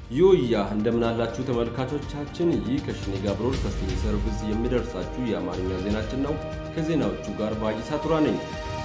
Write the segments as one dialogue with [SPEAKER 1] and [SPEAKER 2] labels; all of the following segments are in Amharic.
[SPEAKER 1] ዮያ እንደምናላችሁ ተመልካቾቻችን፣ ይህ ከሽኔ ጋር ብሮድካስቲንግ ሰርቪስ የሚደርሳችሁ የአማርኛ ዜናችን ነው። ከዜናዎቹ ጋር ባይሳ ቱራ ነኝ።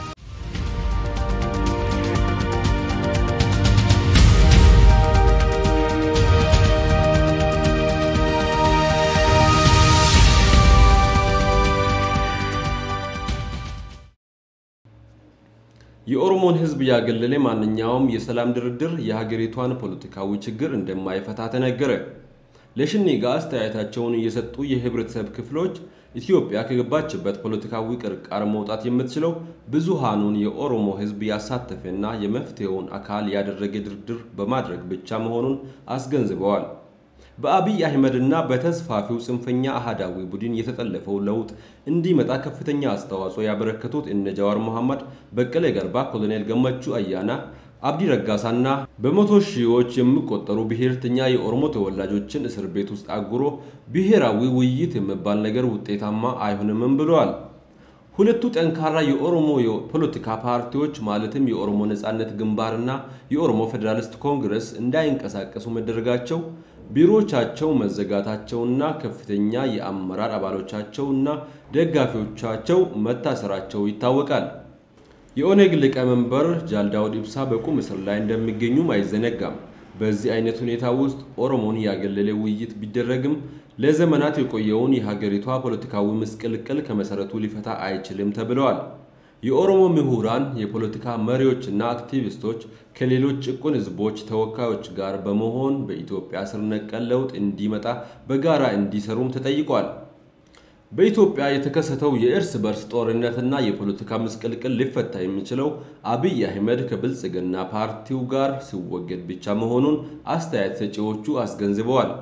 [SPEAKER 1] የኦሮሞን ሕዝብ ያገለለ ማንኛውም የሰላም ድርድር የሀገሪቷን ፖለቲካዊ ችግር እንደማይፈታ ተነገረ። ለሽኔ ጋር አስተያየታቸውን እየሰጡ የህብረተሰብ ክፍሎች ኢትዮጵያ ከገባችበት ፖለቲካዊ ቅርቃር መውጣት የምትችለው ብዙሃኑን የኦሮሞ ሕዝብ ያሳተፈና የመፍትሄውን አካል ያደረገ ድርድር በማድረግ ብቻ መሆኑን አስገንዝበዋል። በአብይ አህመድና በተስፋፊው ጽንፈኛ አህዳዊ ቡድን የተጠለፈው ለውጥ እንዲመጣ ከፍተኛ አስተዋጽኦ ያበረከቱት እነ ጃዋር መሐመድ፣ በቀለ ገርባ፣ ኮሎኔል ገመቹ አያና፣ አብዲ ረጋሳና በመቶ ሺዎች የሚቆጠሩ ብሔርተኛ የኦሮሞ ተወላጆችን እስር ቤት ውስጥ አጉሮ ብሔራዊ ውይይት የሚባል ነገር ውጤታማ አይሆንም ብለዋል። ሁለቱ ጠንካራ የኦሮሞ የፖለቲካ ፓርቲዎች ማለትም የኦሮሞ ነጻነት ግንባርና የኦሮሞ ፌዴራሊስት ኮንግረስ እንዳይንቀሳቀሱ መደረጋቸው ቢሮዎቻቸው መዘጋታቸውና ከፍተኛ የአመራር አባሎቻቸውና ደጋፊዎቻቸው መታሰራቸው ይታወቃል። የኦነግ ሊቀመንበር ጃልዳውድ ኢብሳ በቁም እስር ላይ እንደሚገኙም አይዘነጋም። በዚህ አይነት ሁኔታ ውስጥ ኦሮሞን ያገለለ ውይይት ቢደረግም ለዘመናት የቆየውን የሀገሪቷ ፖለቲካዊ ምስቅልቅል ከመሰረቱ ሊፈታ አይችልም ተብለዋል። የኦሮሞ ምሁራን፣ የፖለቲካ መሪዎችና አክቲቪስቶች ከሌሎች ጭቁን ህዝቦች ተወካዮች ጋር በመሆን በኢትዮጵያ ስር ነቀል ለውጥ እንዲመጣ በጋራ እንዲሰሩም ተጠይቋል። በኢትዮጵያ የተከሰተው የእርስ በርስ ጦርነትና የፖለቲካ ምስቅልቅል ሊፈታ የሚችለው አብይ አህመድ ከብልጽግና ፓርቲው ጋር ሲወገድ ብቻ መሆኑን አስተያየት ሰጪዎቹ አስገንዝበዋል።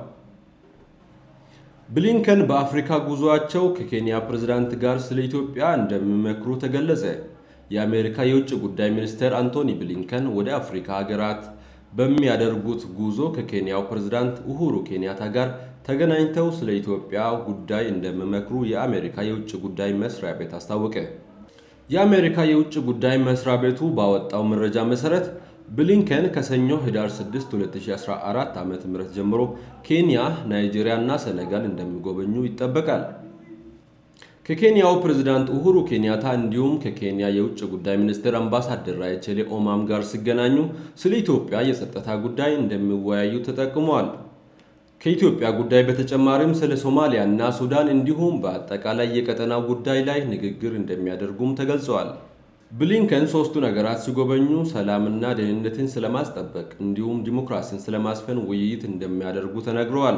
[SPEAKER 1] ብሊንከን በአፍሪካ ጉዟቸው ከኬንያ ፕሬዝዳንት ጋር ስለ ኢትዮጵያ እንደሚመክሩ ተገለጸ። የአሜሪካ የውጭ ጉዳይ ሚኒስትር አንቶኒ ብሊንከን ወደ አፍሪካ ሀገራት በሚያደርጉት ጉዞ ከኬንያው ፕሬዝዳንት ኡሁሩ ኬንያታ ጋር ተገናኝተው ስለ ኢትዮጵያ ጉዳይ እንደሚመክሩ የአሜሪካ የውጭ ጉዳይ መስሪያ ቤት አስታወቀ። የአሜሪካ የውጭ ጉዳይ መስሪያ ቤቱ ባወጣው መረጃ መሰረት ብሊንከን ከሰኞ ህዳር 6 2014 ዓ.ም ጀምሮ ኬንያ፣ ናይጄሪያ እና ሰነጋል እንደሚጎበኙ ይጠበቃል። ከኬንያው ፕሬዝዳንት ኡሁሩ ኬንያታ እንዲሁም ከኬንያ የውጭ ጉዳይ ሚኒስትር አምባሳደር ራይቼሌ ኦማም ጋር ሲገናኙ ስለ ኢትዮጵያ የጸጥታ ጉዳይ እንደሚወያዩ ተጠቅሟል። ከኢትዮጵያ ጉዳይ በተጨማሪም ስለ ሶማሊያ እና ሱዳን እንዲሁም በአጠቃላይ የቀጠናው ጉዳይ ላይ ንግግር እንደሚያደርጉም ተገልጸዋል። ብሊንከን ሶስቱ ነገራት ሲጎበኙ ሰላምና ደህንነትን ስለማስጠበቅ እንዲሁም ዲሞክራሲን ስለማስፈን ውይይት እንደሚያደርጉ ተነግረዋል።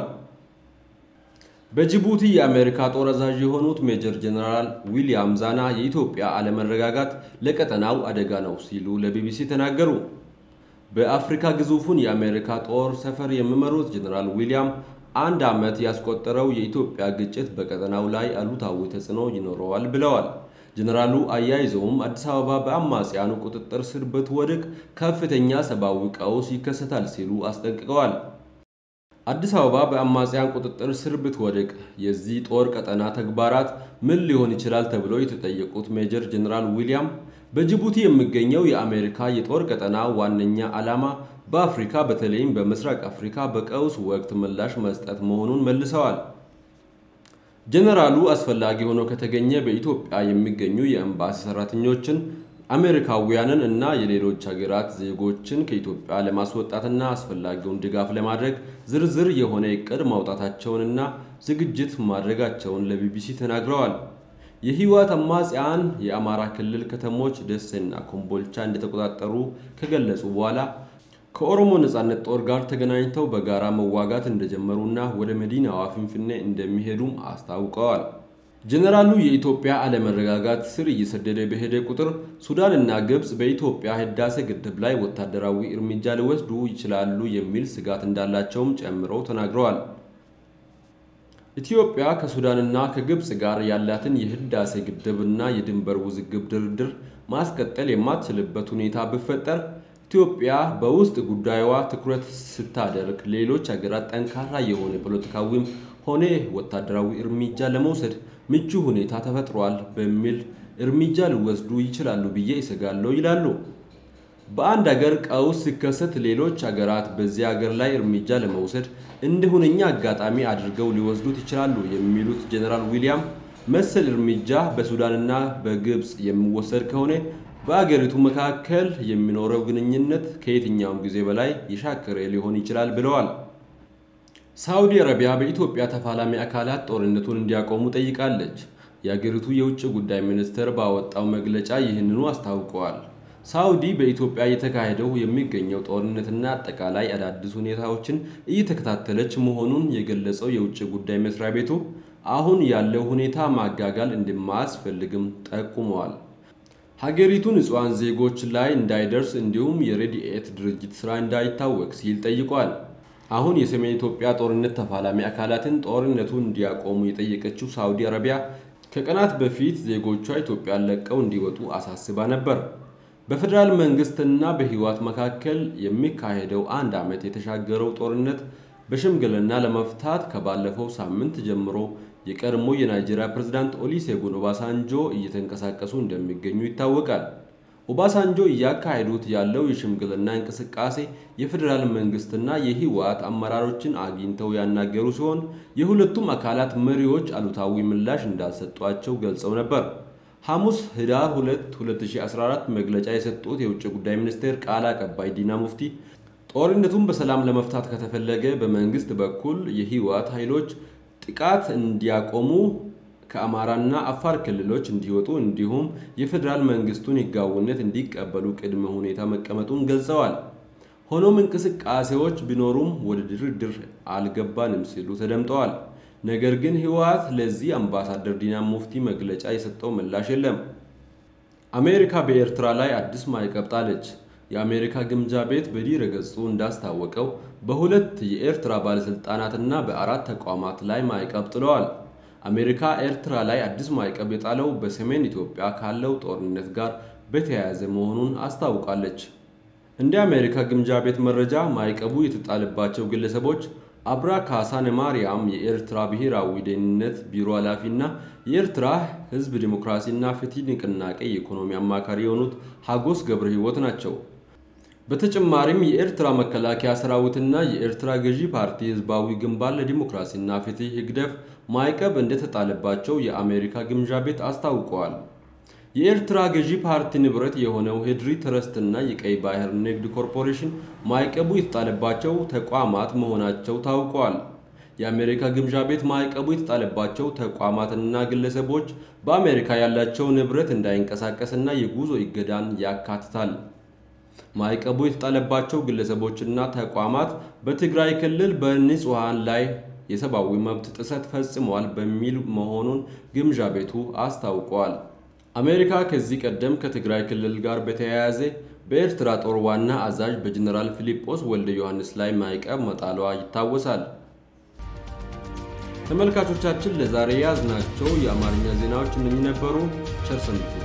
[SPEAKER 1] በጅቡቲ የአሜሪካ ጦር አዛዥ የሆኑት ሜጀር ጀነራል ዊሊያም ዛና የኢትዮጵያ አለመረጋጋት ለቀጠናው አደጋ ነው ሲሉ ለቢቢሲ ተናገሩ። በአፍሪካ ግዙፉን የአሜሪካ ጦር ሰፈር የሚመሩት ጀነራል ዊሊያም አንድ ዓመት ያስቆጠረው የኢትዮጵያ ግጭት በቀጠናው ላይ አሉታዊ ተጽዕኖ ይኖረዋል ብለዋል። ጀነራሉ አያይዘውም አዲስ አበባ በአማጽያኑ ቁጥጥር ስር ብትወድቅ ከፍተኛ ሰብአዊ ቀውስ ይከሰታል ሲሉ አስጠንቅቀዋል። አዲስ አበባ በአማጽያን ቁጥጥር ስር ብትወድቅ የዚህ ጦር ቀጠና ተግባራት ምን ሊሆን ይችላል ተብለው የተጠየቁት ሜጀር ጀነራል ዊሊያም በጅቡቲ የሚገኘው የአሜሪካ የጦር ቀጠና ዋነኛ ዓላማ በአፍሪካ በተለይም በምስራቅ አፍሪካ በቀውስ ወቅት ምላሽ መስጠት መሆኑን መልሰዋል። ጀነራሉ አስፈላጊ ሆኖ ከተገኘ በኢትዮጵያ የሚገኙ የኤምባሲ ሰራተኞችን፣ አሜሪካውያንን እና የሌሎች ሀገራት ዜጎችን ከኢትዮጵያ ለማስወጣትና አስፈላጊውን ድጋፍ ለማድረግ ዝርዝር የሆነ እቅድ ማውጣታቸውንና ዝግጅት ማድረጋቸውን ለቢቢሲ ተናግረዋል። የህወሓት አማጽያን የአማራ ክልል ከተሞች ደሴና ኮምቦልቻ እንደተቆጣጠሩ ከገለጹ በኋላ ከኦሮሞ ነጻነት ጦር ጋር ተገናኝተው በጋራ መዋጋት እንደጀመሩና ወደ መዲናዋ ፍንፍኔ እንደሚሄዱም አስታውቀዋል። ጀነራሉ የኢትዮጵያ አለመረጋጋት ስር እየሰደደ በሄደ ቁጥር ሱዳንና ግብፅ በኢትዮጵያ ህዳሴ ግድብ ላይ ወታደራዊ እርምጃ ሊወስዱ ይችላሉ የሚል ስጋት እንዳላቸውም ጨምረው ተናግረዋል። ኢትዮጵያ ከሱዳንና ከግብፅ ጋር ያላትን የህዳሴ ግድብና የድንበር ውዝግብ ድርድር ማስቀጠል የማትችልበት ሁኔታ ቢፈጠር ኢትዮጵያ በውስጥ ጉዳዩዋ ትኩረት ስታደርግ ሌሎች ሀገራት ጠንካራ የሆነ ፖለቲካዊም ሆነ ወታደራዊ እርምጃ ለመውሰድ ምቹ ሁኔታ ተፈጥሯል በሚል እርምጃ ሊወስዱ ይችላሉ ብዬ ይሰጋለሁ ይላሉ። በአንድ አገር ቀውስ ሲከሰት ሌሎች አገራት በዚህ አገር ላይ እርምጃ ለመውሰድ እንደ ሁነኛ አጋጣሚ አድርገው ሊወስዱት ይችላሉ የሚሉት ጀነራል ዊሊያም መሰል እርምጃ በሱዳንና በግብፅ የሚወሰድ ከሆነ በአገሪቱ መካከል የሚኖረው ግንኙነት ከየትኛውም ጊዜ በላይ የሻከረ ሊሆን ይችላል ብለዋል። ሳዑዲ አረቢያ በኢትዮጵያ ተፋላሚ አካላት ጦርነቱን እንዲያቆሙ ጠይቃለች። የአገሪቱ የውጭ ጉዳይ ሚኒስቴር ባወጣው መግለጫ ይህንኑ አስታውቀዋል። ሳዑዲ በኢትዮጵያ እየተካሄደው የሚገኘው ጦርነትና አጠቃላይ አዳዲስ ሁኔታዎችን እየተከታተለች መሆኑን የገለጸው የውጭ ጉዳይ መስሪያ ቤቱ አሁን ያለው ሁኔታ ማጋጋል እንደማያስፈልግም ጠቁመዋል። ሀገሪቱ ንጹሐን ዜጎች ላይ እንዳይደርስ እንዲሁም የሬዲኤት ድርጅት ስራ እንዳይታወቅ ሲል ጠይቋል። አሁን የሰሜን ኢትዮጵያ ጦርነት ተፋላሚ አካላትን ጦርነቱን እንዲያቆሙ የጠየቀችው ሳዑዲ አረቢያ ከቀናት በፊት ዜጎቿ ኢትዮጵያን ለቀው እንዲወጡ አሳስባ ነበር። በፌዴራል መንግስትና በህወሓት መካከል የሚካሄደው አንድ ዓመት የተሻገረው ጦርነት በሽምግልና ለመፍታት ከባለፈው ሳምንት ጀምሮ የቀድሞ የናይጄሪያ ፕሬዝዳንት ኦሊሴጉን ኦባሳንጆ እየተንቀሳቀሱ እንደሚገኙ ይታወቃል። ኦባሳንጆ እያካሄዱት ያለው የሽምግልና እንቅስቃሴ የፌዴራል መንግስትና የህወሓት አመራሮችን አግኝተው ያናገሩ ሲሆን የሁለቱም አካላት መሪዎች አሉታዊ ምላሽ እንዳልሰጧቸው ገልጸው ነበር። ሐሙስ ህዳር 2 2014 መግለጫ የሰጡት የውጭ ጉዳይ ሚኒስቴር ቃል አቀባይ ዲና ሙፍቲ ጦርነቱን በሰላም ለመፍታት ከተፈለገ በመንግስት በኩል የህወሓት ኃይሎች ጥቃት እንዲያቆሙ ከአማራና አፋር ክልሎች እንዲወጡ እንዲሁም የፌዴራል መንግስቱን ህጋዊነት እንዲቀበሉ ቅድመ ሁኔታ መቀመጡን ገልጸዋል። ሆኖም እንቅስቃሴዎች ቢኖሩም ወደ ድርድር አልገባንም ሲሉ ተደምጠዋል። ነገር ግን ህወሓት ለዚህ አምባሳደር ዲና ሙፍቲ መግለጫ የሰጠው ምላሽ የለም። አሜሪካ በኤርትራ ላይ አዲስ ማዕቀብ ጣለች። የአሜሪካ ግምጃ ቤት በድረ ገጹ እንዳስታወቀው በሁለት የኤርትራ ባለሥልጣናትና በአራት ተቋማት ላይ ማዕቀብ ጥለዋል። አሜሪካ ኤርትራ ላይ አዲስ ማዕቀብ የጣለው በሰሜን ኢትዮጵያ ካለው ጦርነት ጋር በተያያዘ መሆኑን አስታውቃለች። እንደ አሜሪካ ግምጃ ቤት መረጃ ማዕቀቡ የተጣለባቸው ግለሰቦች አብራ ካሳነ ማርያም የኤርትራ ብሔራዊ ደህንነት ቢሮ ኃላፊና የኤርትራ ህዝብ ዲሞክራሲና ፍትህ ንቅናቄ የኢኮኖሚ አማካሪ የሆኑት ሀጎስ ገብረ ህይወት ናቸው። በተጨማሪም የኤርትራ መከላከያ ሰራዊትና የኤርትራ ገዢ ፓርቲ ህዝባዊ ግንባር ለዲሞክራሲና ፍትህ ህግደፍ ማዕቀብ እንደተጣለባቸው የአሜሪካ ግምጃ ቤት አስታውቀዋል። የኤርትራ ገዢ ፓርቲ ንብረት የሆነው ሄድሪ ትረስትና የቀይ ባህር ንግድ ኮርፖሬሽን ማዕቀቡ የተጣለባቸው ተቋማት መሆናቸው ታውቋል። የአሜሪካ ግምጃ ቤት ማዕቀቡ የተጣለባቸው ተቋማትና ግለሰቦች በአሜሪካ ያላቸው ንብረት እንዳይንቀሳቀስና የጉዞ እገዳን ያካትታል። ማዕቀቡ የተጣለባቸው ግለሰቦችና ተቋማት በትግራይ ክልል በንጹሐን ላይ የሰብአዊ መብት ጥሰት ፈጽመዋል በሚል መሆኑን ግምጃ ቤቱ አስታውቋል። አሜሪካ ከዚህ ቀደም ከትግራይ ክልል ጋር በተያያዘ በኤርትራ ጦር ዋና አዛዥ በጀኔራል ፊሊጶስ ወልደ ዮሐንስ ላይ ማዕቀብ መጣሏ ይታወሳል። ተመልካቾቻችን ለዛሬ ያዝናቸው የአማርኛ ዜናዎች እነኚህ ነበሩ። ቸር ሰንብቱ።